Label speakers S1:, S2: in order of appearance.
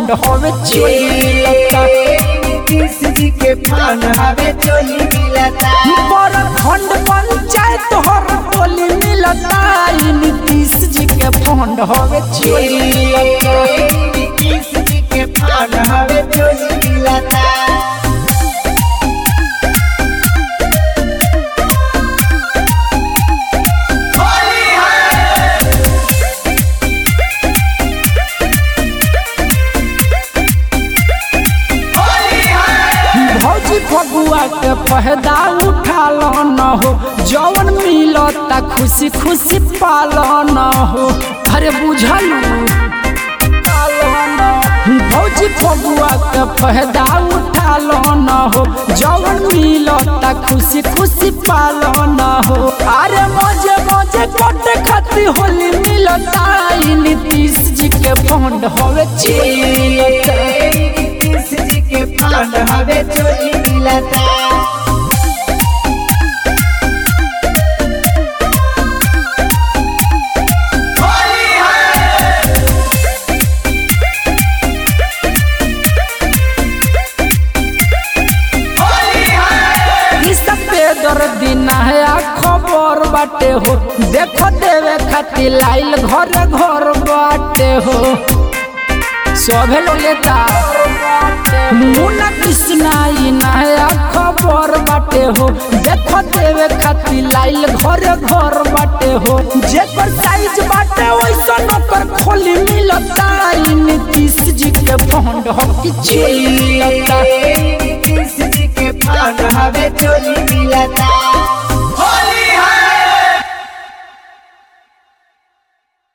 S1: fund होवे चिलता
S2: नीतीश जी के फंड हवे चोली मिलता
S1: बड़ खंड पंचायत हर टोली मिलता ई नीतीश जी के फंड होवे चिलता
S2: नीतीश जी के फंड हवे चोली मिलता
S1: भौजी फगुआ के पहदा उठा लो न हो जवन मिलता खुशी खुशी पालो न हो अरे बुझल भौजी फगुआ के पहदा उठा लो न हो जवन मिलता खुशी खुशी पालो न हो अरे मजे मजे कटे खाती होली मिलता ई नीतीश जी के फंड होवे चिलता
S2: नीतीश जी के फंड हवे चोली मिलता
S1: ई सफेदर दिन है आ खबर बाटे हो देखो देवे खातिर लाइल घर घर बाटे हो सभे लोग लेता मुन्ना कृष्णा ई नया खबर बाटे हो देखो देवे खातिर लाइल घर घर बाटे हो जेकर साइज बाटे वैसा नौकर खोली मिलता ई नीतीश जी के फंड हो कि चिलता
S2: नीतीश जी के फंड हवे चोली मिलता